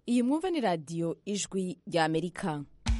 iyi mwumva ni radiyo ijwi rya amerika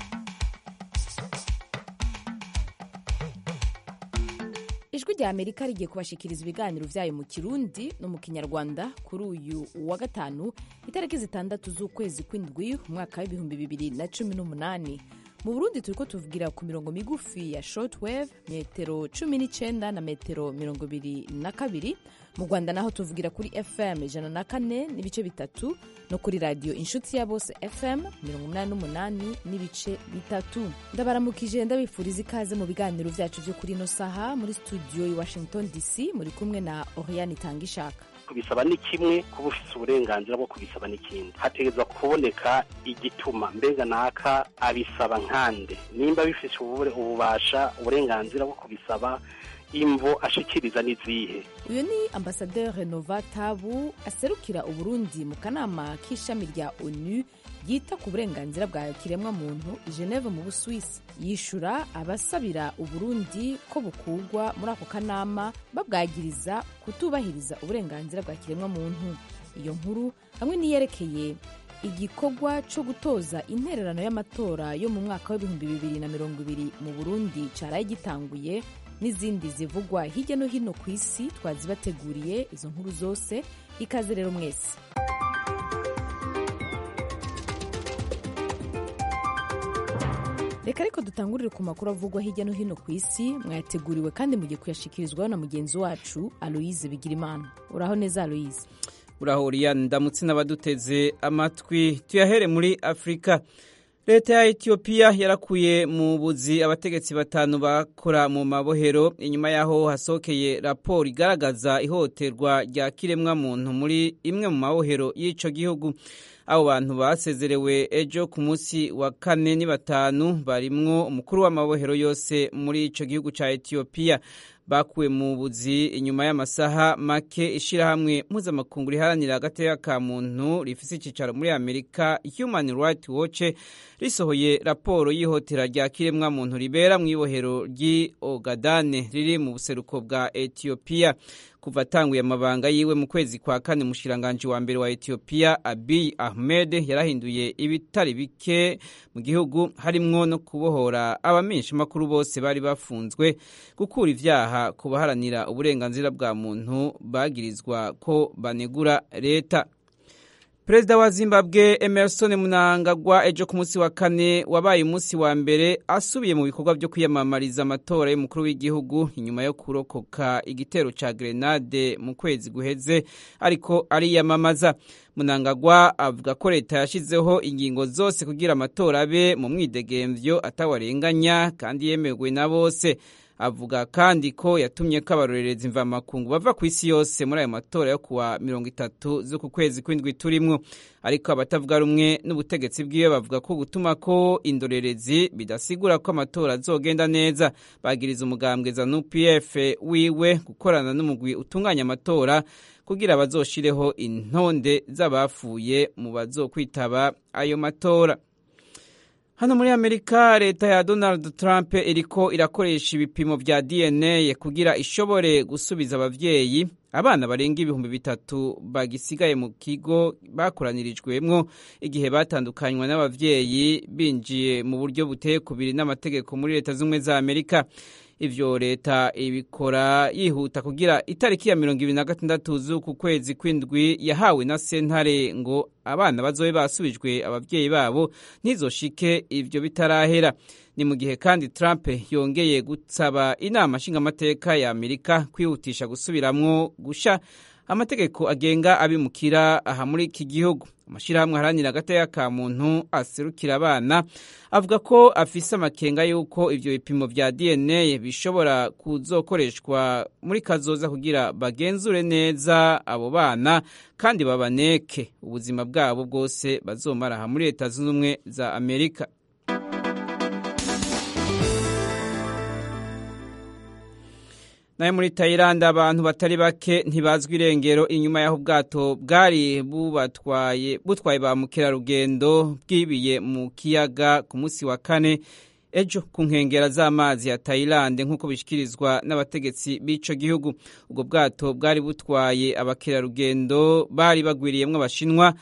ijwi rya amerika rigiye kubashikiriza ibiganiro vyayo mu kirundi no mu kinyarwanda kuri uyu wa gatanu itariki zitandatu z'ukwezi kw'indwi umwaka w'ibihumbi bibiri na cumi n'umunani mu burundi turiko tuvugira ku mirongo migufi ya shortwave metero cumi n'icenda na metero mirongo ibiri na kabiri mu rwanda naho tuvugira kuri fm ijana na kane n'ibice bitatu no kuri radiyo inshuti ya bose fm mirongo umunani n'umunani n'ibice bitatu ndabaramukije ndabifuriza ikaze mu biganiro vyacu vyo kuri ino saha muri studio i washington dc muri kumwe na oriane itangishaka kubisaba ni kimwe kuba ufite uburenganzira bwo kubisaba n'ikindi hategerezwa kuboneka igituma mbega naka abisaba nkande nimba bifite ububasha uburenganzira bwo kubisaba imvo ashikiriza n'izihe uyu ni ambasaderi renova tabu aserukira uburundi mu kanama k'ishami rya onu ryita ku burenganzira bwa kiremwa muntu geneve mu busuwisi yishura abasabira uburundi ko bukugwa muri ako kanama babwagiriza kutubahiriza uburenganzira bwa kiremwa muntu iyo nkuru hamwe n'iyerekeye igikorwa cyo gutoza intererano y'amatora yo mu mwaka w'ibihumbi bibiri na mirongo ibiri mu burundi caraye gitanguye n'izindi zivugwa hirya no hino ku isi twazibateguriye izo nkuru zose ikaze rero mwese reka ariko dutangurire ku makuru avugwa hirya no hino ku isi mwayateguriwe kandi mugiye kuyashikirizwaho na mugenzi wacu aloise bigirimana uraho neza aloise urahuriya ndamutse n'abaduteze amatwi tuyahere muri afurika leta ya etiyopiya yarakuye mu buzi abategetsi batanu bakora mu mabohero inyuma y'aho hasohokeye raporo igaragaza ihohoterwa rya kiremwamuntu muri imwe mu mabohero y'icyo gihugu abo bantu basezerewe ejo ku munsi wa kane ni batanu barimwo umukuru w'amabohero yose muri icyo gihugu cya etiyopiya bakuwe mu buzi inyuma y'amasaha make ishyirahamwe mpuzamakungu riharanira agateka ka muntu rifise icyicaro muri amerika human rights watch risohoye raporo y'ihotera rya kiremwa muntu ribera mu ibohero ry'i ogadane riri mu buseruko bwa etiyopiya kuva atanguye amabanga yiwe mu kwezi kwa kane umushikiranganji wa mbere wa etiyopiya abiy ahmed yarahinduye ibitari bike mu gihugu harimwo no kubohora abamenyeshamakuru bose bari bafunzwe gukura ivyaha ku baharanira uburenganzira bwa muntu bagirizwa ko banegura leta perezida wa zimbabwe emerson mnangagwa ejo ku munsi wa kane wabaye umunsi wa mbere asubiye mu bikorwa byo kwiyamamariza amatora y'umukuru w'igihugu inyuma yo kurokoka igitero ca grenade mu kwezi guheze ariko ariyamamaza munangagwa avuga ko leta yashyizeho ingingo zose kugira amatora abe mu mwidegemvyo atawarenganya kandi yemewe na bose avuga kandi ko yatumye ko abarorerezi mvamakungu bava ku isi yose muri ayo matora yo kuwa mirongo itatu z'uku kwezi kw'indwi turimwo ariko abatavuga rumwe n'ubutegetsi bwiwe bavuga ko gutuma ko indorerezi bidasigura ko amatora azogenda neza bagiriza umugambwe zanu pf wiwe gukorana n'umugwi utunganya amatora kugira bazoshireho intonde z'abafuye mu bazokwitaba ayo matora hano muri amerika leta ya donald trump iriko irakoresha ibipimo vya dna kugira ishobore gusubiza abavyeyi abana barenga ibihumbi bitatu bagisigaye mu kigo bakoranirijwemwo igihe batandukanywa n'abavyeyi binjiye mu buryo buteye kubiri n'amategeko muri leta z'ubumwe za amerika ivyo leta ibikora yihuta kugira itariki ya mirongo ibiri na gatandatu z'uku kwezi kw'indwi yahawe na sentare ngo abana bazobe basubijwe abavyeyi babo ntizoshike ivyo bitarahera ni mu gihe kandi Trump yongeye gusaba inama nshingamateka ya Amerika kwihutisha gusubiramwo gusha amategeko agenga abimukira aha muri iki gihugu amashyirahamwe aharanira agateka ka muntu aserukira abana avuga ko afise amakenga y'uko ivyo bipimo vya dna bishobora kuzokoreshwa muri kazoza kugira bagenzure neza abo bana kandi babaneke ubuzima bwabo bwose bazomara aha muri leta zunze ubumwe za amerika nayo muri Thailand abantu batari bake ntibazwi irengero inyuma y'aho ubwato bwari bubatwaye butwaye ba mukerarugendo bwibiye mu kiyaga ku munsi wa kane ejo ku nkengera z'amazi ya Thailand nk'uko bishyikirizwa n'abategetsi b'ico gihugu ubwo bwato bwari butwaye abakerarugendo bari bagwiriyemwo abashinwa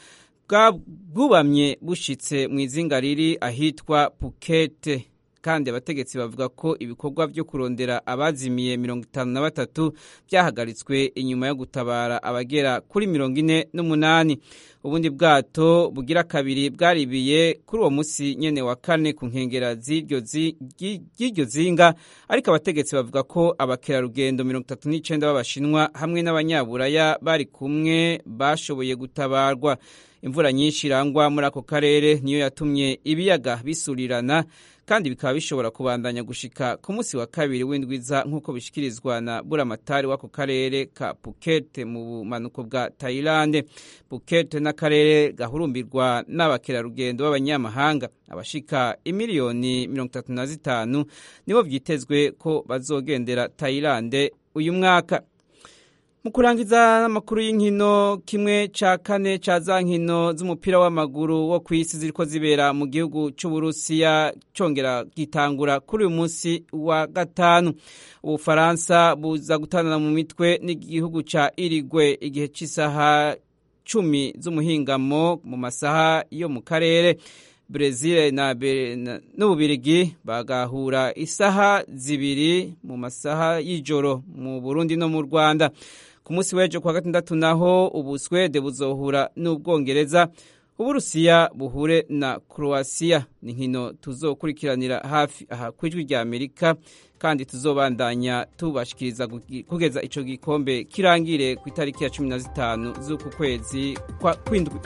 bwubamye bushitse mu izinga riri ahitwa pukete kandi abategetsi bavuga ko ibikorwa byo kurondera abazimiye mirongo itanu na batatu byahagaritswe inyuma yo gutabara abagera kuri mirongo ine n'umunani ubundi bwato bugira kabiri bwaribiye kuri uwo munsi nyene wa kane ku nkengera z'iryo zinga ariko abategetsi bavuga ko abakerarugendo mirongo itatu n'icenda b'abashinwa hamwe n'abanyaburaya bari kumwe bashoboye gutabarwa imvura nyinshi irangwa muri ako karere niyo yatumye ibiyaga bisurirana kandi bikaba bishobora kubandanya gushika ku munsi wa kabiri w'indwiza nk'uko bishikirizwa na buramatari w'ako karere ka Phuket mu bumanuko bwa Thailand Phuket n'akarere gahurumbirwa n'abakerarugendo b'abanyamahanga abashika imiliyoni mirongo itatu na zitanu nibo vyitezwe ko bazogendera Thailand uyu mwaka mu kurangiza n'amakuru y'inkino kimwe ca kane ca za nkino z'umupira w'amaguru wo ku isi ziriko zibera mu gihugu c'uburusiya congera gitangura kuri uyu munsi wa gatanu ubufaransa buza gutandana mu mitwe n'igihugu ca irigwe igihe c'isaha cumi z'umuhingamo mu masaha yo mu karere Brezil na n'Ububirigi bagahura isaha zibiri mu masaha y'ijoro mu Burundi no mu Rwanda ku munsi w'ejo kwa gatandatu naho Ubuswede buzohura n'Ubwongereza Uburusiya buhure na Croatia ni nkino tuzokurikiranira hafi aha kwijwi rya Amerika kandi tuzobandanya tubashikiriza kugeza ico gikombe kirangire ku itariki ya 15 z'uku kwezi kwa kwindwi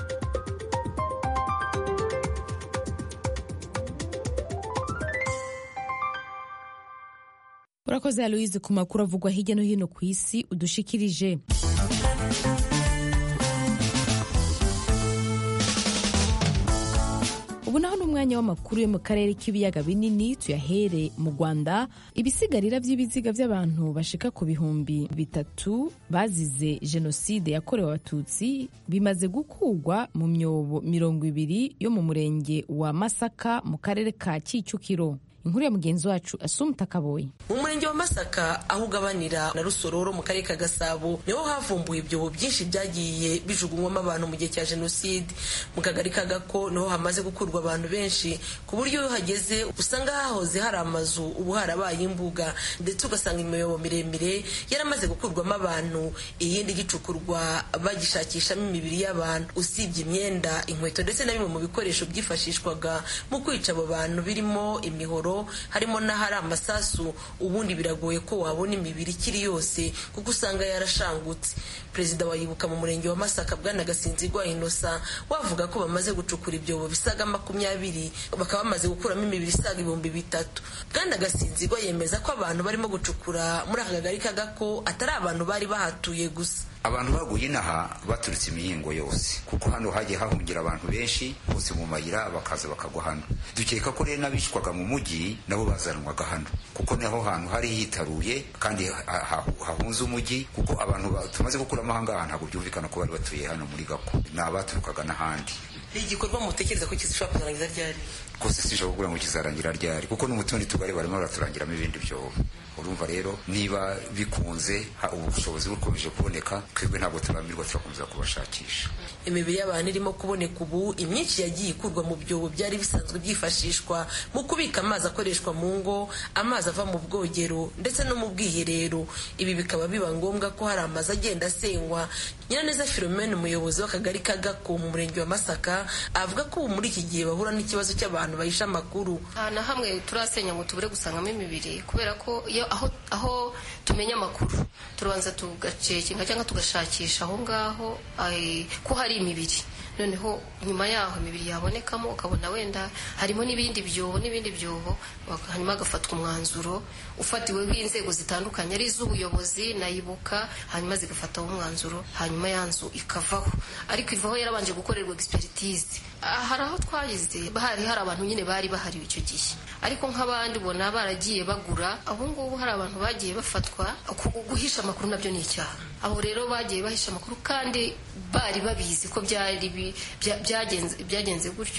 urakoze aloise ku makuru avugwa hirya no hino ku isi udushikirije ubu naho ni umwanya w'amakuru yo mu karere k'ibiyaga binini tuyahere mu rwanda ibisigarira by'ibiziga by'abantu bashika ku bihumbi bitatu bazize jenoside yakorewe abatutsi bimaze gukugwa mu myobo mirongo ibiri yo mu murenge wa masaka mu karere ka kicukiro inkuru ya mugenzi wacu asumta kaboyi mu murenge wa masaka aho ugabanira na rusororo mu karere ka gasabo niho havumbuwe ibyobo byinshi byagiye bijugunywamo abantu mu gihe cya jenoside mu kagari ka gako niho hamaze gukurwa abantu benshi ku buryo iyo uhageze usanga hahoze hari amazu ubu harabaye imbuga ndetse ugasanga imiyobo miremire yaramaze gukurwamo abantu iyindi gicukurwa bagishakishamo imibiri y'abantu usibye imyenda inkweto ndetse na bimwe mu bikoresho byifashishwaga mu kwica abo bantu birimo imihoro harimo n'ahari amasasu ubundi biragoye ko wabona imibiri ikiri yose kuko usanga yarashangutse perezida wa yibuka mu murenge wa masaka bwana gasinzigwa inosa wavuga ko bamaze gucukura ibyobo bisaga makumyabiri bakaba bamaze gukuramo imibiri isaga ibihumbi bitatu bwana gasinzigwa yemeza ko abantu barimo gucukura muri aka kagari kagako atari abantu bari bahatuye gusa abantu baguye inaha baturutse imihingo yose kuko hano hagiye hahungira abantu benshi bose mu mayira bakaza bakagwa hano dukeka ko rero n'abicwaga mu mujyi nabo bazanwaga hano kuko niho hantu hari hitaruye kandi hahunze umujyi kuko abantu tumaze gukuramo ahangaha ntabwo byumvikana ko bari batuye hano muri gako ni abaturukaga n'ahandi igikorwa mutekereza ko kizishobora kuzarangiza ryari rwose sinshobora kuvuga ngo kizarangira ryari kuko no mu tundi tugari barimo baraturangiramo ibindi byobo urumva rero niba bikunze ubu bushobozi bukomeje kuboneka twebwe ntabwo turambirwa turakomeza kubashakisha imibiri y'abantu irimo kuboneka ubu imyinshi yagiye ikurwa mu byobo byari bisanzwe byifashishwa mu kubika amazi akoreshwa mu ngo amazi ava mu bwogero ndetse no mu bwiherero ibi bikaba biba ngombwa ko hari amazu agenda asenywa nyiraneza philomene umuyobozi w'akagari ka gako mu murenge wa masaka avuga ko ubu muri iki gihe bahura n'ikibazo cy'abantu bahisha amakuru nta na hamwe turasenya ngo tubure gusangamo imibiri kubera ko iyo aho aho tumenya amakuru turabanza tugacekinga cyangwa tugashakisha aho ngaho ko hari imibiri noneho nyuma yaho imibiri yabonekamo ukabona wenda harimo n'ibindi byobo n'ibindi byobo hanyuma hagafatwa umwanzuro ufatiweho inzego zitandukanye ari iz'ubuyobozi nayibuka hanyuma zigafataho umwanzuro hanyuma ya nzu ikavaho ariko ivaho yarabanje gukorerwa egisperitize hari aho twagize hari hari abantu nyine bari bahariwe icyo gihe ariko nk'abandi ubona baragiye bagura aho ngubu hari abantu bagiye bafatwa guhisha amakuru nabyo ni icyaha abo rero bagiye bahisha amakuru kandi bari babizi ko byari byagenze gutyo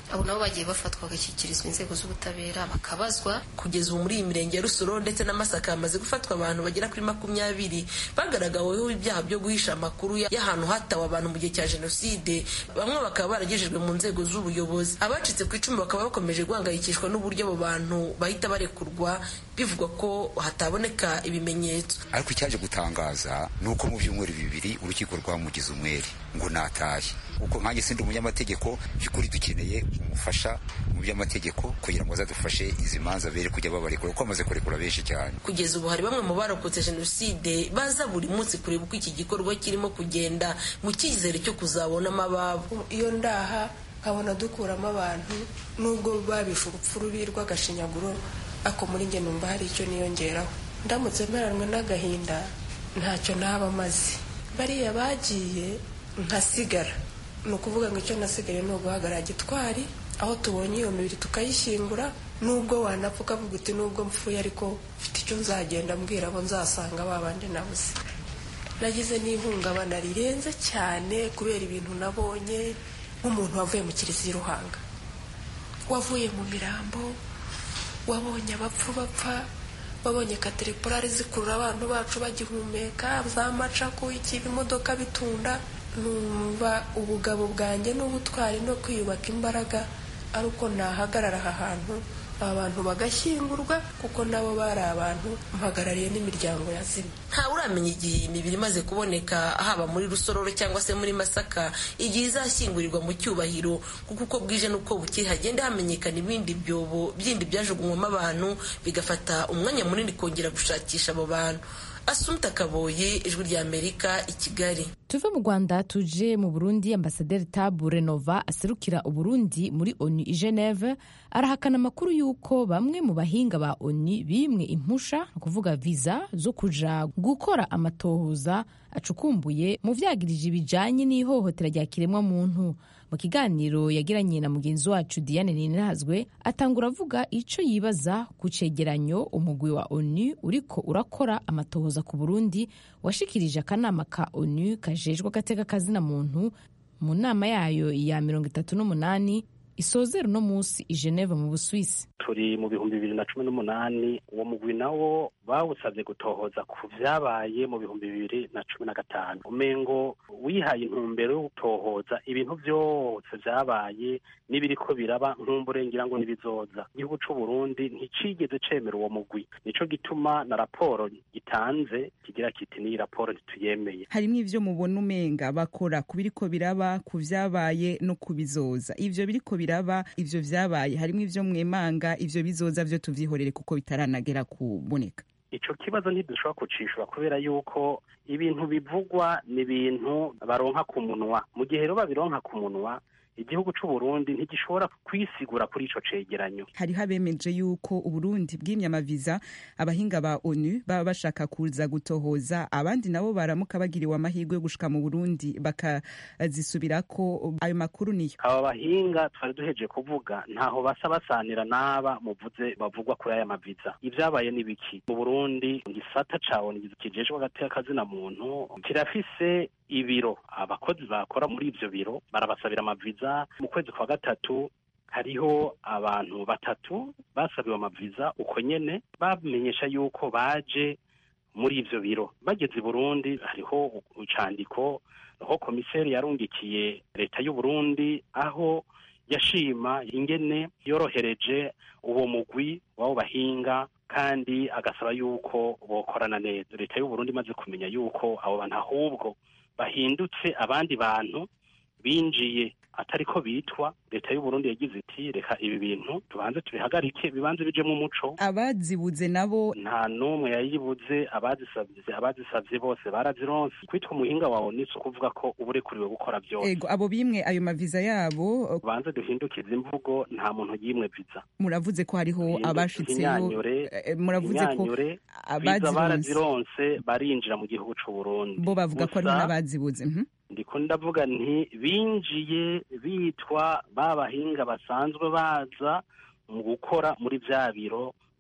abo nabo bagiye bafatwa bagashyikirizwa inzego z'ubutabera bakabazwa kugeza ubu muri iyi mirenge ya rusoro ndetse na masaka hamaze gufatwa abantu bagera kuri makumyabiri bagaragaweho ibyaha byo guhisha amakuru y'ahantu hatawe abantu mu gihe cya jenoside bamwe bakaba baragejejwe mu nzego z'ubuyobozi abacitse ku icumu bakaba bakomeje guhangayikishwa n'uburyo abo bantu bahita barekurwa bivugwa ko hataboneka ibimenyetso ariko icyaje gutangaza ni uko mu byumweru bibiri urukiko rwamugize umwere ngo natahe kuko nkanjye sindi umunyamategeko by'ukuri dukeneye umufasha mu by'amategeko kugira ngo azadufashe izi manza bere kujya babarekura kuko bamaze kurekura benshi cyane kugeza ubu hari bamwe mu barokotse jenoside baza buri munsi kureba uko iki gikorwa kirimo kugenda mu cyizere cyo kuzabonamo ababo iyo ndaha nkabona dukuramo abantu nubwo babishe urupfu rubi rw'agashinyaguro ako muri njye numva hari icyo niyongeraho ndamutse mperanwe n'agahinda ntacyo naba maze bariya bagiye nkasigara ni ukuvuga ngo icyo nasigaye ni uguhagarara gitwari aho tubonye iyo mibiri tukayishyingura nubwo wanapfa ukavuga uti nubwo mpfuye ariko mfite icyo nzagenda mbwira abo nzasanga babandi nabuze nagize n'ihungabana rirenze cyane kubera ibintu nabonye nk'umuntu wavuye mu kiliziya ruhanga wavuye mu mirambo wabonye abapfu bapfa wabonye kateripurari zikurura abantu bacu bagihumeka za macaku ikiba imodoka bitunda numva ubugabo bwanjye n'ubutwari no kwiyubaka imbaraga ari uko nahagarara aha hantu aba bantu bagashyingurwa kuko nabo bari abantu mpagarariye n'imiryango yazimye ntawe uramenya igihe iyi mibiri imaze kuboneka haba muri rusororo cyangwa se muri masaka igihe izashyingurirwa mu cyubahiro kuko uko bwije n'uko bukeye hagenda hamenyekana ibindi byobo bindi byajugunywamo abantu bigafata umwanya munini kongera gushakisha abo bantu asumta kaboye ijwi rya amerika i kigali tuve mu rwanda tuje mu burundi ambasaderi tabu renova aserukira uburundi muri onu i geneve arahakana amakuru y'uko bamwe mu bahinga ba onu bimwe impusha ni ukuvuga viza zo kuja gukora amatohoza acukumbuye mu vyagirije bijanye n'ihohotera rya kiremwa muntu mu kiganiro yagiranye na mugenzi wacu diane ninazwe atangura avuga ico yibaza ku cegeranyo umugwi wa onu uriko urakora amatohoza ku burundi washikirije akanama ka onu kajejwe agateka kazina muntu mu nama yayo ya mirongo itatu n'umunani isozera uno munsi i geneve mu buswisi turi mu bihumbi bibiri na cumi n'umunani uwo mugwi nawo bawusabye gutohoza ku vyabaye mu bihumbi bibiri na cumi na gatanu umengo wihaye intumbero yo gutohoza ibintu vyose vyabaye n'ibiriko biraba nkumburengira ngo n'ibizoza igihugu c'uburundi nticigeze cemera uwo mugwi nico gituma na raporo gitanze kigira kiti n'iyi raporo ntituyemeye harimwo ivyo mubona umenga bakora ku biriko biraba ku vyabaye no ku bizoza ivyo biriko biraba ivyo vyabaye harimwo ivyo mwemanga ivyo bizoza vyo tuvyihorere kuko bitaranagera kuboneka ico kibazo ntidushobora kucishura kubera yuko ibintu bivugwa ni ibintu baronka ku munwa mu gihe rero babironka ku munwa igihugu c'uburundi ntigishobora kwisigura kuri ico cegeranyo hariho abemeje yuko uburundi bwimye amaviza abahinga ba onu baba bashaka kuza gutohoza abandi nabo baramuka bagiriwe amahirwe yo gushika mu burundi bakazisubirako ayo makuru niyo aba bahinga twari duheje kuvuga ntaho basa basanira n'aba muvuze bavugwa kuri aya maviza ivyabaye n'ibiki mu burundi igisata ca onu kijejwe agateka kazina muntu kirafise ibiro abakozi bakora muri ivyo biro barabasabira amaviza mu kwezi kwa gatatu hariho abantu batatu basabiwe amaviza uko nyene bamenyesha yuko baje muri ivyo biro bageze i burundi hariho icandiko aho komiseri yarungikiye leta y'u Burundi aho yashima ingene yorohereje uwo mugwi w'abo bahinga kandi agasaba yuko bokorana neza leta y'u Burundi imaze kumenya yuko abo bantu ahubwo bahindutse abandi bantu binjiye atari ko bitwa leta y'u Burundi yagize iti reka ibi bintu tubanze tubihagarike bibanze bijemo umuco abazibuze nabo nta n'umwe yayibuze abazisabye abazisabye bose barazironse kwitwa umuhinga wawe ni ukuvuga ko uba urekuriwe gukora byose ego abo bimwe ayo maviza yabo banze duhindukize imvugo nta muntu yimwe viza muravuze ko hariho Duhinduke abashitseyo inyanyure, eh, muravuze ko inyanyure, viza abazironse barazironse barinjira mu gihugu c'u Burundi bo bavuga ko hariho Gusa- n'abazibuze mhm. ndiko ndavuga nti binjiye bitwa ba bahinga basanzwe baza mu gukora muri bya biro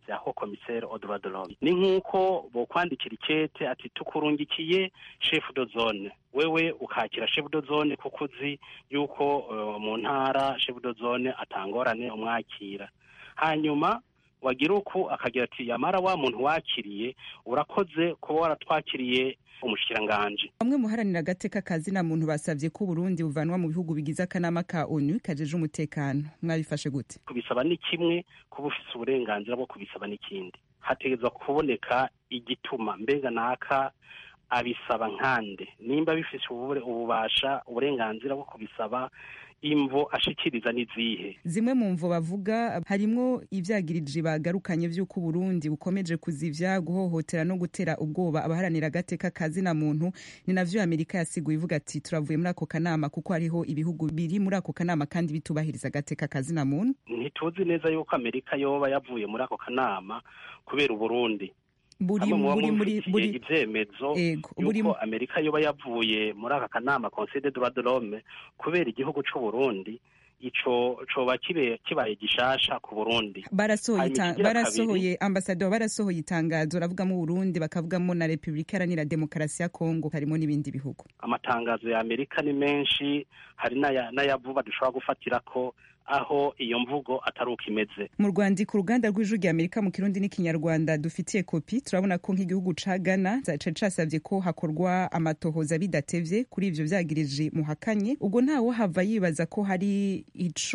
vya ho commissaire au droit de l'homme ni nk'uko bokwandikira ikete ati tukurungikiye chef de zone wewe ukakira chef de zone kuko uzi yuko uh, mu ntara chef de zone atangorane umwakira hanyuma wagira uku akagira ati yamara wa muntu wakiriye urakoze kuba waratwakiriye umushikiranganje bamwe muharanira agateka kazina muntu basabye ko Burundi buvanwa mu bihugu bigize akanama ka ONU kajeje umutekano mwabifashe gute kubisaba ni kimwe kuba ufise uburenganzira bwo kubisaba n'ikindi hategerezwa kuboneka igituma mbega naka abisaba nkande nimba bifise ububasha uburenganzira bwo kubisaba imvo ashikiriza n'izihe zimwe mu mvo bavuga harimwo ivyagirije bagarukanye vy'uko Burundi bukomeje kuzivya guhohotera no gutera ubwoba abaharanira agateka kazina muntu ni navyo Amerika yasiguye ivuga ati turavuye muri ako kanama kuko hariho ibihugu biri muri ako kanama kandi bitubahiriza agateka kazina muntu ntituzi neza yuko Amerika yoba yavuye muri ako kanama kubera Uburundi buri muri muri buri ivyemezo yuko Amerika yoba yavuye muri aka kanama Conseil des droits de l'homme kubera igihugu c'u Burundi ico coba kibe kibaye gishasha ku Burundi barasohoye barasohoye ambassadeur barasohoye itangazo ravugamo Burundi bakavugamo na Republika Iharanira Demokarasi ya Kongo harimo n'ibindi bihugu amatangazo ya Amerika ni menshi hari n'ayavuba dushobora gufatira ko aho iyo mvugo atari uko imeze mu rwandiko uruganda rw'ijwi rya amerika mu kirundi n'ikinyarwanda dufitiye kopi turabona ko nk'igihugu ca ghana cari casavye ko hakorwa amatohoza bidatevye kuri ivyo vyagirije muhakanye ubwo ntawe hava yibaza ko hari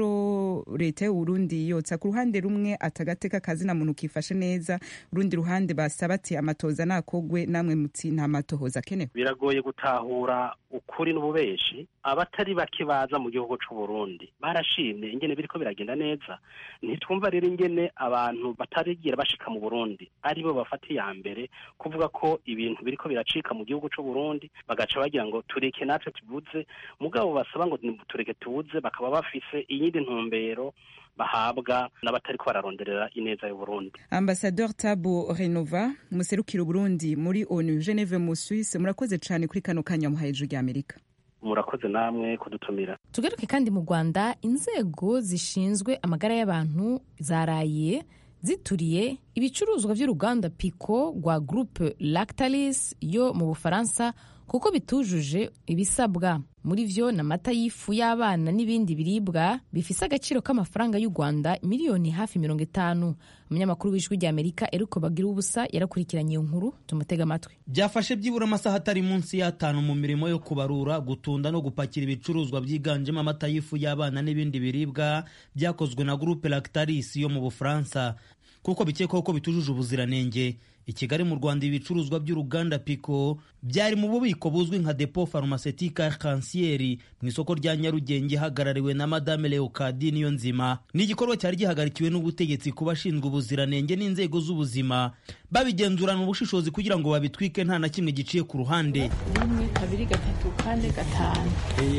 ico leta y'uburundi yotsa ku ruhande rumwe atagateka kazina muntu kifashe neza urundi ruhande basaba ati amatohoza nakogwe namwe muti nta matohoza akenewe biragoye gutahura ukuri n'ububeshi abatari bake baza mu gihugu c'uburundi barashimye ingene biriko biragenda neza ntitwumva rero ingene abantu batarigira bashika mu Burundi aribo bafata iya mbere kuvuga ko ibintu biriko biracika mu gihugu c'u Burundi bagaca bagira ngo tureke natwe tubuze mugabo basaba ngo tureke tubuze bakaba bafise iyindi ntumbero bahabwa n'abatariko bararonderera ineza y'u Burundi Ambassadeur Tabo Renova muserukira Burundi muri ONU Geneve mu Suisse murakoze cyane kuri kano kanya muhaye ijwi rya Amerika murakoze namwe kudutumira tugaruke kandi mu rwanda inzego zishinzwe amagara y'abantu zaraye zituriye ibicuruzwa by'uruganda pico rwa groupe lactalis yo mu bufaransa kuko bitujuje ibisabwa muri vyo ni amata y'ifu y'abana n'ibindi biribwa bifise agaciro k'amafaranga y'u rwanda miliyoni hafi mirongo itanu umunyamakuru w'ijwi rya amerika eriko bagira ubusa yarakurikiranye iyo nkuru tumutega amatwi byafashe byibura amasaha atari munsi y'atanu mu mirimo yo kubarura gutunda no gupakira ibicuruzwa byiganjemo amata y'ifu y'abana n'ibindi biribwa byakozwe na groupe lactalis yo mu bufaransa kuko bikekwaho ko bitujuje ubuziranenge i kigali mu rwanda ibicuruzwa by'uruganda pico byari mu bubiko buzwi nka depo pharmaceutique arc-en-ciel mu isoko rya nyarugenge hagarariwe na madame leokadi niyo nzima ni igikorwa cyari gihagarikiwe n'ubutegetsi ku bashinzwe ubuziranenge n'inzego z'ubuzima babigenzurana ubushishozi kugira ngo babitwike nta na kimwe giciye ku ruhande rimwe kabiri gatatu kane gatanu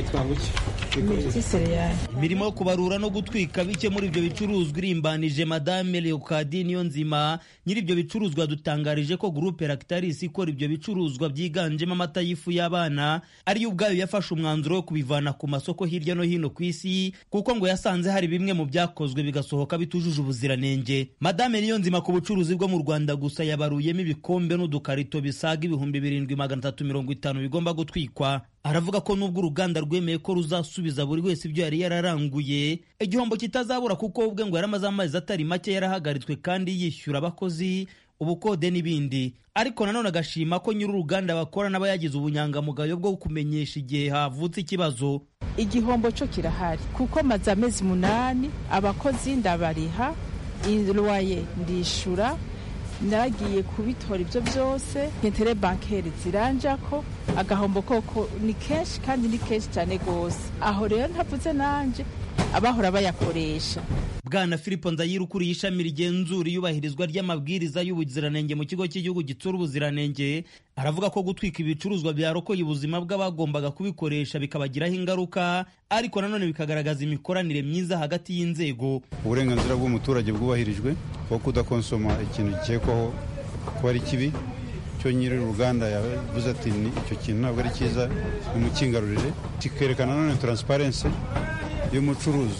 imirimo yo kubarura no gutwika bike muri ibyo bicuruzwa irimbanije madame leokadi niyo nzima nyiri ibyo bicuruzwa dutangarije ko groupe lactalis ikora ibyo bicuruzwa byiganjemo amata y'ifu y'abana ariyo ubwayo yafashe umwanzuro wo kubivana ku masoko hirya no hino ku isi kuko ngo yasanze hari bimwe mu byakozwe bigasohoka bitujuje ubuziranenge madame niyo nzima ku bucuruzi bwo mu rwanda gusa yabaruyemo ibikombe n'udukarito bisaga ibihumbi birindwi magana atatu mirongo itanu bigomba gutwikwa aravuga ko nubwo uruganda rwemeye ko ruzasubiza buri wese ibyo yari yararanguye igihombo kitazabura kuko ubwe ngo yaramaze amezi atari make yarahagaritswe kandi yishyura abakozi ubukode n'ibindi ariko nanone agashima ko nyiri uruganda bakora n'aba yagize ubunyangamugayo bwo kumenyesha igihe havutse ikibazo igihombo cyo kirahari kuko maze amezi umunani abakozi ndabariha irwaye ndishura naragiye kubitora ibyo byose intere bankeri ziranja ko agahombo koko ni kenshi kandi ni kenshi cyane rwose aho rero ntavuze nanjye abahora bayakoresha bwana filipo ndayira ukuriye ishami rigenzura iyubahirizwa ry'amabwiriza y'ubuziranenge mu kigo cy'igihugu gitsura ubuziranenge aravuga ko gutwika ibicuruzwa byarokoye ubuzima bw'abagombaga kubikoresha bikabagiraho ingaruka ariko nanone bikagaragaza imikoranire myiza hagati y'inzego uburenganzira bw'umuturage bwubahirijwe bwo kudakonsoma ikintu gikekwaho kuba ari kibi cyo nyiri uruganda yavuze ati icyo kintu ntabwo ari cyiza nimukingarurire kikerekana nanone taransiparensi y'umucuruzi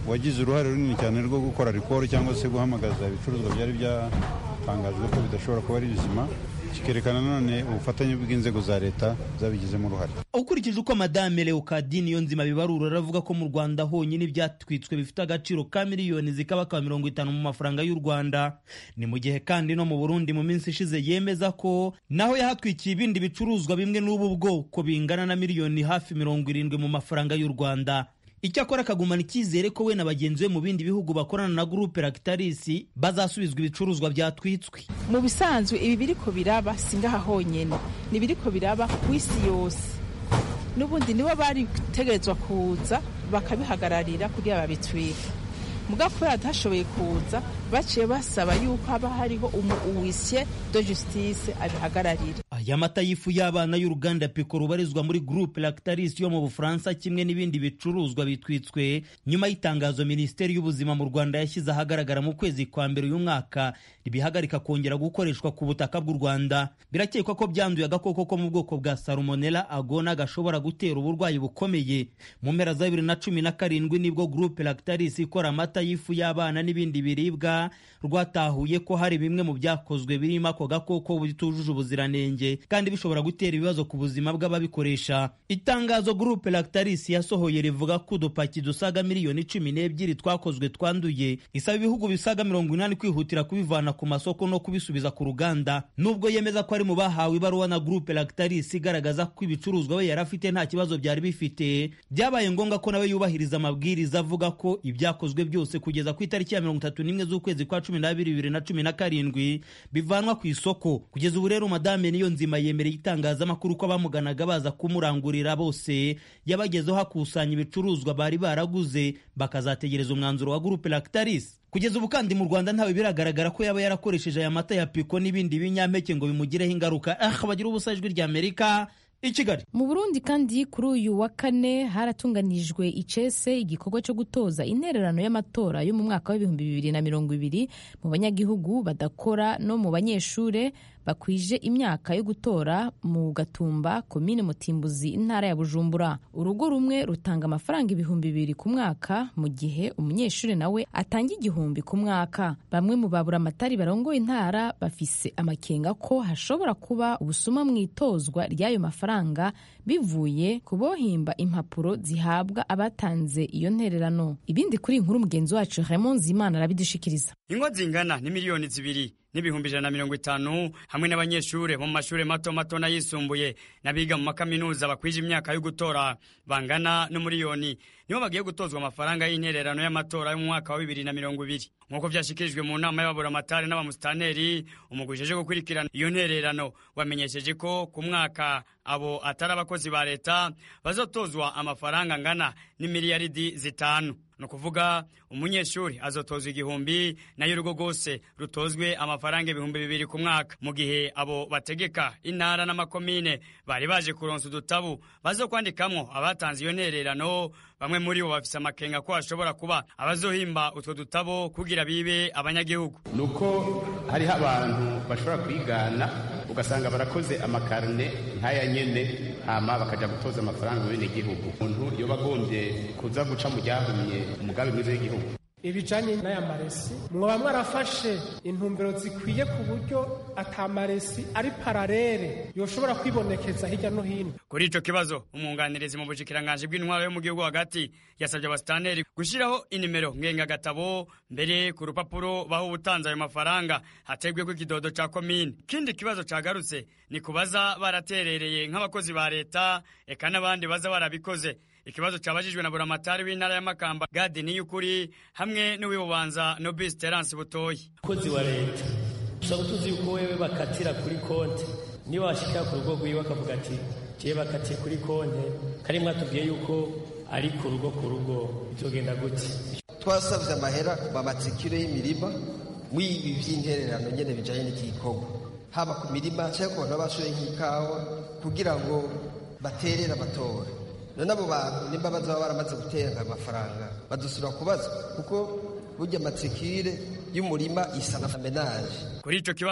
wagize uruhare runini cyane rwo gukora rikoro cyangwa se guhamagaza ibicuruzwa byari byatangajwe ko bidashobora kuba ari bizima kikerekana nanone ubufatanye bw'inzego za leta zabigizemo uruhare ukurikije uko madame leokadi niyo nzima bibarura aravuga ko mu rwanda honyine ibyatwitswe bifite agaciro ka miliyoni zikabakaba mirongo itanu mu mafaranga y'u rwanda ni mu gihe kandi no mu burundi mu minsi ishize yemeza ko naho yahatwikiye ibindi bicuruzwa bimwe n'ubu bwoko bingana na miliyoni hafi mirongo irindwi mu mafaranga y'u rwanda icyakora akagumana icyizere ko we na bagenzi be mu bindi bihugu bakorana na gurupe Lactalis bazasubizwa ibicuruzwa byatwitswe mu bisanzwe ibi biriko biraba si ngaha honyine ni biriko biraba ku isi yose n'ubundi nibo bari gutegerezwa kuza bakabihagararira kugira babitwike mugabo kubera batashoboye kuza baciye basaba yuko haba hariho umuwisye de justice abihagararira aya mata y'ifu y'abana y'uruganda piko rubarizwa muri groupe lactalis yo mu bufaransa kimwe n'ibindi bicuruzwa bitwitswe nyuma y'itangazo minisiteri y'ubuzima mu rwanda yashyize ahagaragara mu kwezi kwa mbere uyu mwaka ribihagarika kongera gukoreshwa ku butaka bw'u rwanda birakekwa ko byanduye agakoko ko mu bwoko bwa salmonella agona gashobora gutera uburwayi bukomeye mu mpera za bibiri na cumi na karindwi nibwo groupe lactalis ikora amata y'ifu y'abana n'ibindi biribwa rwatahuye ko hari bimwe mu byakozwe birimo ako gakoko bitujuje ubuziranenge kandi bishobora gutera ibibazo ku buzima bw'ababikoresha itangazo groupe lactalis yasohoye rivuga ko udupaki dusaga miliyoni cumi n'ebyiri twakozwe twanduye isaba ibihugu bisaga mirongo inani kwihutira kubivana ku masoko no kubisubiza ku ruganda nubwo yemeza ko ari mu bahawe ibaruwa na groupe lactalis igaragaza ko ibicuruzwa we yari afite nta kibazo byari bifite byabaye ngombwa ko nawe yubahiriza amabwiriza avuga ko ibyakozwe byose kugeza ku itariki ya mirongo itatu n'imwe z'ukwezi kwa cumi n'abiri bibiri na cumi na karindwi bivanwa ku isoko kugeza ubu rero madame niyo nzima yemereye itangazamakuru ko abamuganaga baza kumurangurira bose yabagezeho hakusanya ibicuruzwa bari baraguze bakazategereza umwanzuro wa gurupe lactalis kugeza ubu kandi mu rwanda ntawe biragaragara ko yaba yarakoresheje aya mata ya piko n'ibindi binyampeke ngo bimugireho ingaruka ah bagira ubusa ijwi rya amerika i kigali mu burundi kandi kuri uyu wa kane haratunganijwe icese igikorwa cyo gutoza intererano y'amatora yo mu mwaka w'ibihumbi bibiri na mirongo ibiri mu banyagihugu badakora no mu banyeshure bakwije imyaka yo gutora mu gatumba komine mutimbuzi intara ya bujumbura urugo rumwe rutanga amafaranga ibihumbi bibiri ku mwaka mu gihe umunyeshuri nawe atanga igihumbi ku mwaka bamwe mu baburamatari barongoye intara bafise amakenga ko hashobora kuba ubusuma mu itozwa ry'ayo mafaranga bivuye ku bohimba impapuro zihabwa abatanze iyo ntererano ibindi kuri inkuru mugenzi wacu Raymond Zimana arabidushikiriza ingo zingana ni miliyoni zibiri n'ibihumbi ijana na mirongo itanu hamwe n'abanyeshuri bo mu mashuri mato mato n'ayisumbuye n'abiga mu makaminuza bakwije imyaka yo gutora bangana n'umuriyoni nibo bagiye gutozwa amafaranga y'intererano y'amatora y'umwaka wa bibiri na mirongo ibiri nk'uko byashyikirijwe mu nama y'ababuramatari n'abamusitanteri umugwi uje gukurikirana iyo ntererano wamenyesheje ko ku mwaka abo atari abakozi ba leta bazotozwa amafaranga angana n'imiliyaridi zitanu ni ukuvuga umunyeshuri azotozwa igihumbi nayo urugo rwose rutozwe amafaranga ibihumbi bibiri ku mwaka mu gihe abo bategeka intara n'amakomine bari baje kuronsa udutabu bazo kwandikamwo abatanze iyo ntererano bamwe muri bo bafise amakenga ko hashobora kuba abazohimba utwo dutabo kugira bibe abanyagihugu ni uko hariho abantu bashobora kwigana ugasanga barakoze amakarine nk'aya nyene hama bakaja gutoza amafaranga mu bene gihugu umuntu yoba agombye kuza guca mu ryahumye umugambi mwiza w'igihugu ibijanye n'aya maresi mwaba mwarafashe intumbero zikwiye ku buryo atamaresi ari pararere yoshobora kwibonekeza hirya no hino kuri ico kibazo umwunganirizi mu bushikiranganji bw'intwaro yo mu gihugu hagati yasabye abasitaneri gushiraho inimero ngengagatabo mbere ku rupapuro baho ubutanze ayo mafaranga hategweko ikidodo ca komine ikindi kibazo cagarutse ni kubaza baraterereye nk'abakozi ba leta eka n'abandi baza barabikoze ikibazo cyabajijwe na buramatari w'intara ya makamba gadi niyukuri hamwe n'uwibubanza nobis terence butoyi umukozi wa leta usaba tuzi yuko wewe bakatira kuri konti niba washikira ku rugo rwiwe akavuga ati jewe bakatiye kuri konti kari mwatubwiye yuko ari ku rugo ku rugo bizogenda gute twasabye amahera bamatsikiro y'imirima mw'ibi by'intererano nyene bijanye n'iki gikorwa haba ku mirima cyangwa ku bantu babashoye nk'ikawa kugira ngo baterere amatore none abo bantu nimba bazaba baramaze gutera amafaranga badusubira kubazwa kuko burya amatsikire y'umurima isa na menaje kuri ico kibazo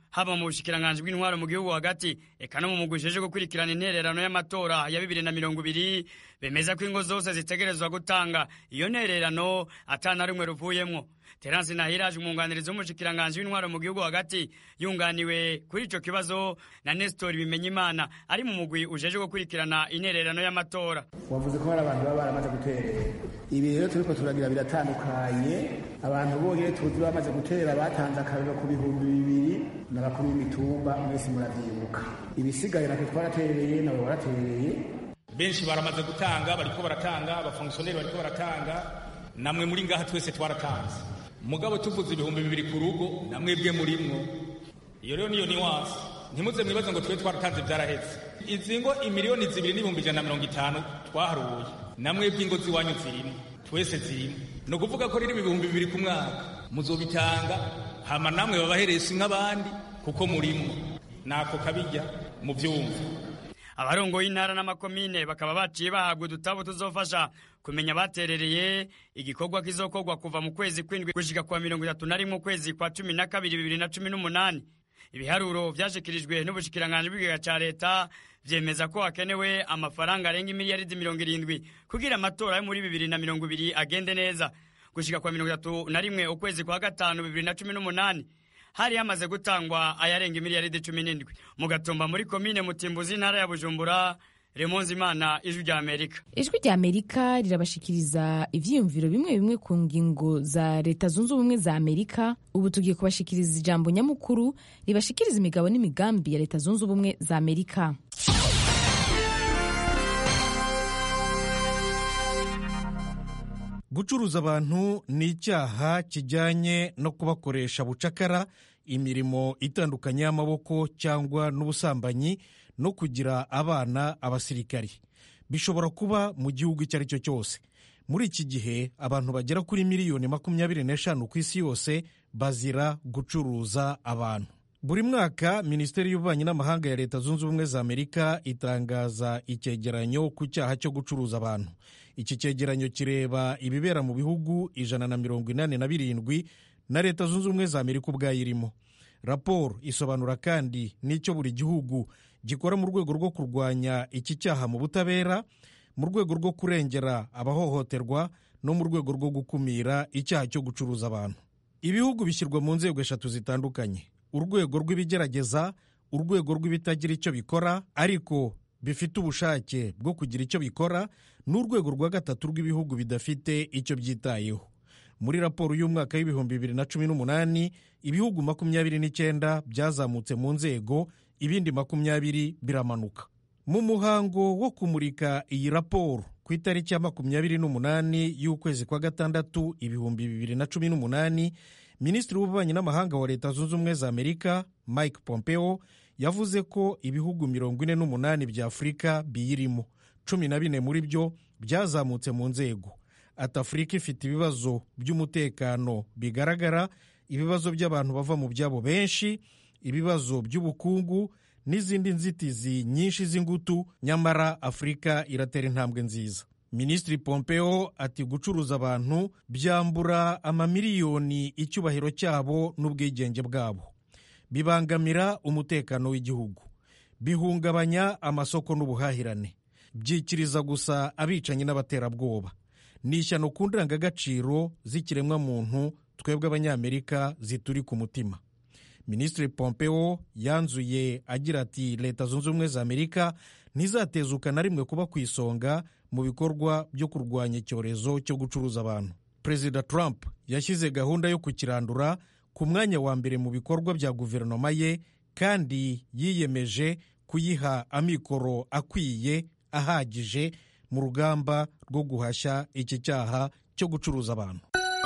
haba mu bushikiranganji bw'intwaro mu gihugu hagati eka no mu mugwi ujejwe gukurikirana intererano y'amatora ya bibiri na mirongo ibiri bemeza ko ingo zose zitegerezwa gutanga iyo ntererano atana rumwe ruvuyemwo terence nahiraje umwunganirizi w'umushikiranganji w'intwaro mu gihugu hagati yunganiwe kuri ico kibazo na nestor bimenyimana ari mu mugwi ujejwe gukurikirana intererano y'amatora wavuze ko hari abantu baba baramaze guterera ibi rero turiko turagira biratandukanye abantu bonyine tuzi bamaze gutera batanze akariro ku bihumbi bibiri n'abakuru b'imitumba mwese muravyibuka ibisigaye natwe twaratereye nawe waratereye benshi baramaze gutanga bariko baratanga abafongisiyoneri bariko baratanga namwe muri ngaha twese twaratanze mugabo tuvuze ibihumbi bibiri ku rugo namwebwe murimwo iyo rero niyo niwansi ntimuze mwibaze ngo twe twaratanze byarahetse izi ngo imiliyoni zibiri n'ibihumbi ijana na mirongo itanu twaharuye namwebwe ingo z'iwanyu zirimo twese zirimo ni ukuvuga ko rero ibihumbi bibiri ku mwaka muzobitanga hama namwe babaheresi nk'abandi kuko murimwo nako kabijya mu byumva abarongoye intara n'amakomine bakaba baciye bahabwa udutabo tuzofasha kumenya baterereye igikorwa kizokorwa kuva mu kwezi kw'indwi gushika kwa mirongo itatu na rimwe ukwezi kwa cumi na kabiri bibiri na cumi n'umunani ibiharuro vyashikirijwe n'ubushikiranganji bw'ikigega ca leta vyemeza ko hakenewe amafaranga arenga imiliyaridi mirongo irindwi kugira amatora yo muri bibiri na mirongo ibiri agende neza gushika kwa mirongo itatu na rimwe ukwezi kwa gatanu bibiri na cumi n'umunani hari hamaze gutangwa ayarenga imiliyaridi cumi n'indwi mu gatumba muri komine mutimbuzi intara ya bujumbura remonzi imana ijwi rya amerika ijwi rya amerika rirabashikiriza ivyiyumviro bimwe bimwe ku ngingo za leta zunze ubumwe za amerika ubu tugiye kubashikiriza ijambo nyamukuru ribashikiriza imigabo n'imigambi ya leta zunze ubumwe za amerika gucuruza abantu ni icyaha kijyanye no kubakoresha bucakara imirimo itandukanye y'amaboko cyangwa n'ubusambanyi no kugira abana abasirikari bishobora kuba mu gihugu icyo ari cyo cyose muri iki gihe abantu bagera kuri miliyoni makumyabiri n'eshanu ku isi yose bazira gucuruza abantu buri mwaka minisiteri y'ububanyi n'amahanga ya leta zunze ubumwe za amerika itangaza icyegeranyo ku cyaha cyo gucuruza abantu iki cyegeranyo kireba ibibera mu bihugu ijana na mirongo inani na birindwi na leta zunze ubumwe za amerika ubwayo irimo raporo isobanura kandi n'icyo buri gihugu gikora mu rwego rwo kurwanya iki cyaha mu butabera mu rwego rwo kurengera abahohoterwa no mu rwego rwo gukumira icyaha cyo gucuruza abantu ibihugu bishyirwa mu nzego eshatu zitandukanye urwego rw'ibigerageza urwego rw'ibitagira icyo bikora ariko bifite ubushake bwo kugira icyo bikora n'urwego rwa gatatu rw'ibihugu bidafite icyo byitayeho muri raporo y'umwaka w'ibihumbi bibiri na cumi n'umunani ibihugu makumyabiri n'icyenda byazamutse mu nzego ibindi makumyabiri biramanuka mu muhango wo kumurika iyi raporo ku itariki ya makumyabiri n'umunani y'ukwezi kwa gatandatu ibihumbi bibiri na cumi n'umunani minisitiri w'ububanyi n'amahanga wa leta zunze ubumwe za amerika mike pompeo yavuze ko ibihugu mirongo ine n'umunani bya afurika biyirimo cumi na bine muri byo byazamutse mu nzego ati afurika ifite ibibazo by'umutekano bigaragara ibibazo by'abantu bava mu byabo benshi ibibazo by'ubukungu n'izindi nzitizi nyinshi z'ingutu nyamara afurika iratera intambwe nziza minisitiri pompeo ati gucuruza abantu byambura amamiliyoni icyubahiro cyabo n'ubwigenge bwabo bibangamira umutekano w'igihugu bihungabanya amasoko n'ubuhahirane byikiriza gusa abicanyi n'abaterabwoba ni ishyano ku ndangagaciro z'ikiremwamuntu twebwe abanyamerika zituri ku mutima minisitiri pompeo yanzuye agira ati leta zunze ubumwe za amerika ntizatezuka na rimwe kuba ku isonga mu bikorwa byo kurwanya icyorezo cyo gucuruza abantu perezida trump yashyize gahunda yo kukirandura ku mwanya wa mbere mu bikorwa bya guverinoma ye kandi yiyemeje kuyiha amikoro akwiye ahagije mu rugamba rwo guhashya iki cyaha cyo gucuruza abantu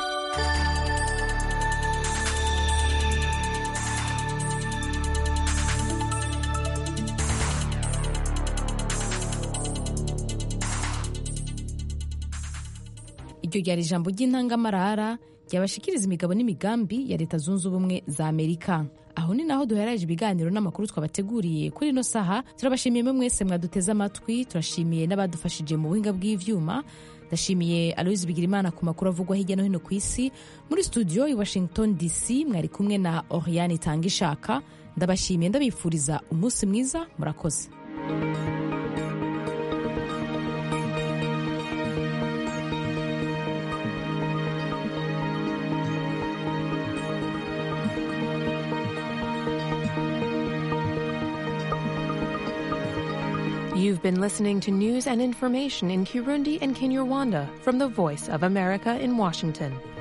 iryo ryari ijambo ry'intangamarara ryabashikiriza imigabo n'imigambi ya leta zunze ubumwe za amerika aho ni naho duheraje ibiganiro n'amakuru twabateguriye kuri ino saha turabashimiye mwe mwese mwaduteze amatwi turashimiye n'abadufashije mu buhinga bw'ivyuma ndashimiye aloyizi bigirimana ku makuru avugwa hirya no hino ku isi muri studio i washington dc mwari kumwe na oriane itanga ishaka ndabashimiye ndabifuriza umunsi mwiza murakoze You've been listening to news and information in Kirundi and Kinyarwanda from the Voice of America in Washington.